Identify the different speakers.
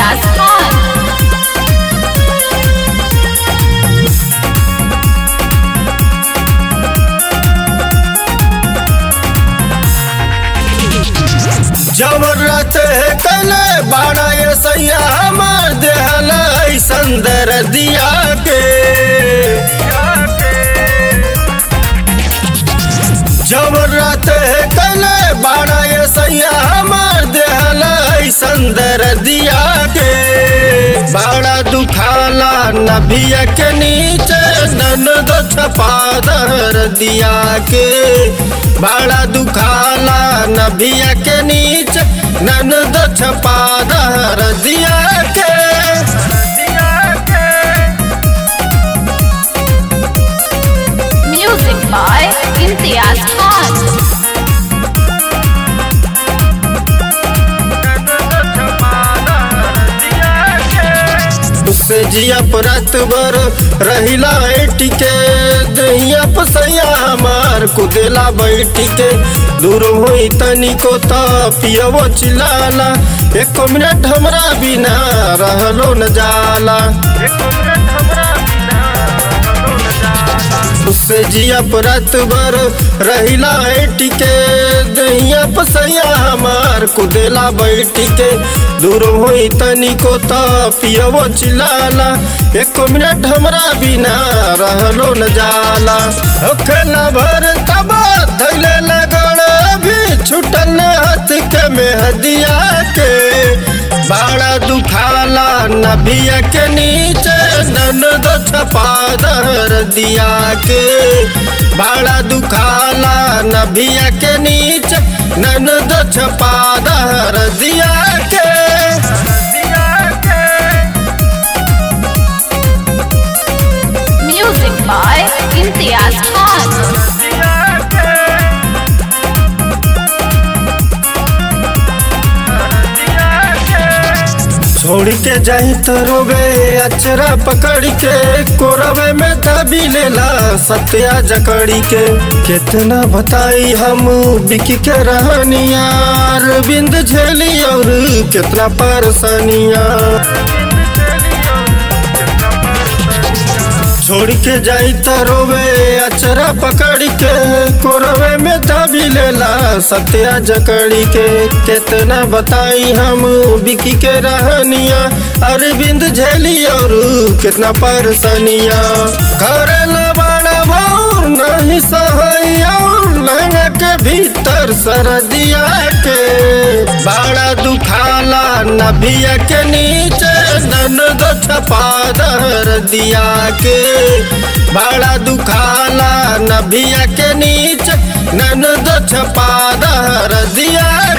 Speaker 1: इम्तियाज खान
Speaker 2: जबरत कले बाड़ा ये सैया हमार देहल संदर दिया के जबरत कले बाड़ा ये सैया हमार देहल संदर दिया के बाड़ा दुखाला नभिया के नीचे ननद छपा दर दिया के बाड़ा दुखाला नभिया के नीचे ननद छपा दर दिया के
Speaker 1: म्यूजिक बाय इम्तियाज खान
Speaker 2: उससे जिया परत बर रहिला टिके दहिया पसैया हमार कुदेला बैठी के दूर होई तनी को त पियवो चिलाला एक मिनट हमरा बिना रहलो न जाला उससे जिया परत बर रहिला टिके दहिया पसैया हमार कुदेला बैठी के दूर होई तनी को त पियवो चिलाला एक मिनट हमरा बिना रहलो न जाला ओखला भर तब धैले लगड़ भी छुटल हाथ के मेहदिया के बाड़ा दुखाला नभिया के नीचे ननद छपा दर दिया के बाड़ा दुखाला नभिया के नीचे ननद छपा दर दिया के
Speaker 1: म्यूजिक बाय इम्तियाज खान
Speaker 2: छोड़ के जाही तो रोबे अचरा पकड़ के कोरबे में दबी लेला सत्या जकड़ी के कितना बताई हम बिकी के रहनिया बिंद झेली और कितना परेशानिया छोड़ के जाई त रोवे अचरा पकड़ के कोरवे में दबी लेला सत्या जकड़ी के कितना बताई हम बिकी के रहनिया अरविंद झेली और कितना परेशानिया घर बड़ा भौर नहीं सहैया लहंगा के भीतर सरदिया के बड़ा दुखाला नभिया के नीचे ननद छपा दर दिया के बड़ा दुखाला नभिया के नीचे ननद छपा दर दिया